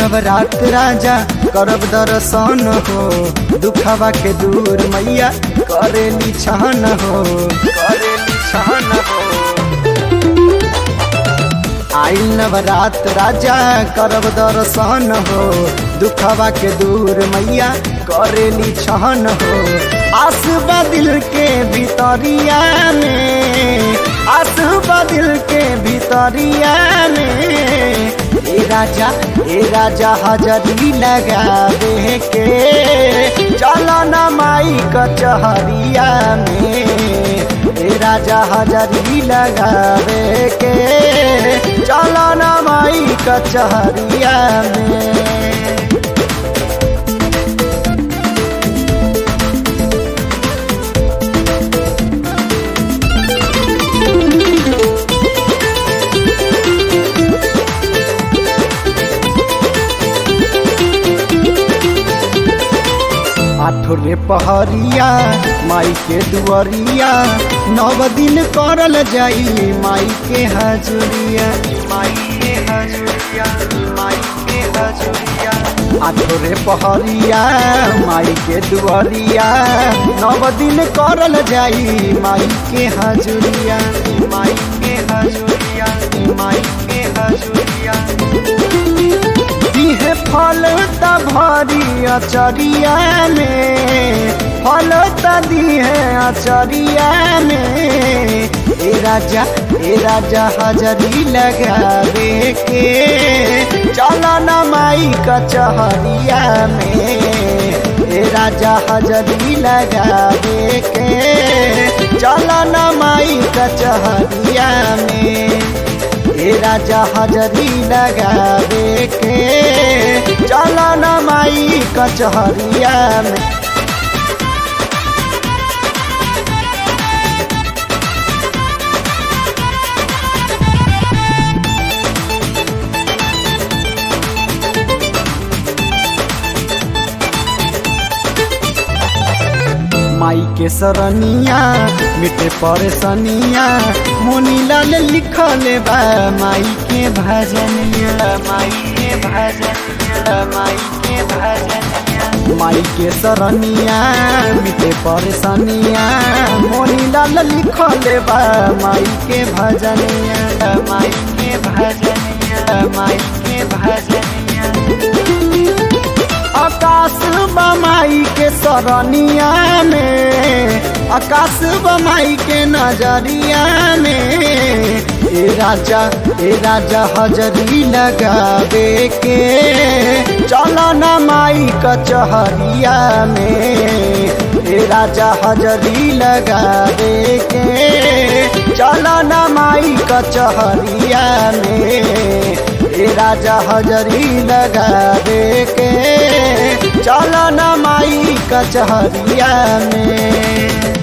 नवरात राजा करब दर्शन हो दुखवा के दूर मैया करेली छान हो करेली छान हो आइल नवरात राजा करब दर्शन हो दुखवा के दूर मैया करेली छहन हो आस दिल के भीतरिया में आस दिल के भीतरिया में ए राजा ए राजा हजरी लगावे के चल न माई कचहरिया में ए राजा हजरी लगावे के चल न माई कचहरिया में आठोरे पहरिया माई के दुआरिया नव दिन करल जाई माई के हजूरिया माई के हजूरिया माई के हजूरिया आठोरे पहरिया माई के दुआरिया नव दिन करल जाई माई के हजूरिया माई के हजूरिया माई के हजूरिया दिहे फल त भरी अचरिया में फल त दिहे अचरिया में ए राजा ए राजा हजरी लगावे के चल न माई कचहरिया में ए राजा हजरी लगावे के चल न माई कचहरिया में ए राजा हजरी लगावे के चल न माई कचहरिया में माई के सरनिया मिटे परेशानिया मोनीलाल लिखल बा माई के भजनिया माई के भजनिया माई के भजनिया माई के सरनिया मिटे परेशानिया मोनीलाल लिखल बा माई के भजनिया माई के भजनिया माई के भजनिया आकाश बमाई के सरनिया में आकाश बमाई के नजरिया में ए राजा ए राजा हजरी लगावे के चल न माई कचहरिया में ए राजा हजरी लगावे के चल न माई कचहरिया में ए राजा हजरी लगावे के चल न माई कचहरिया में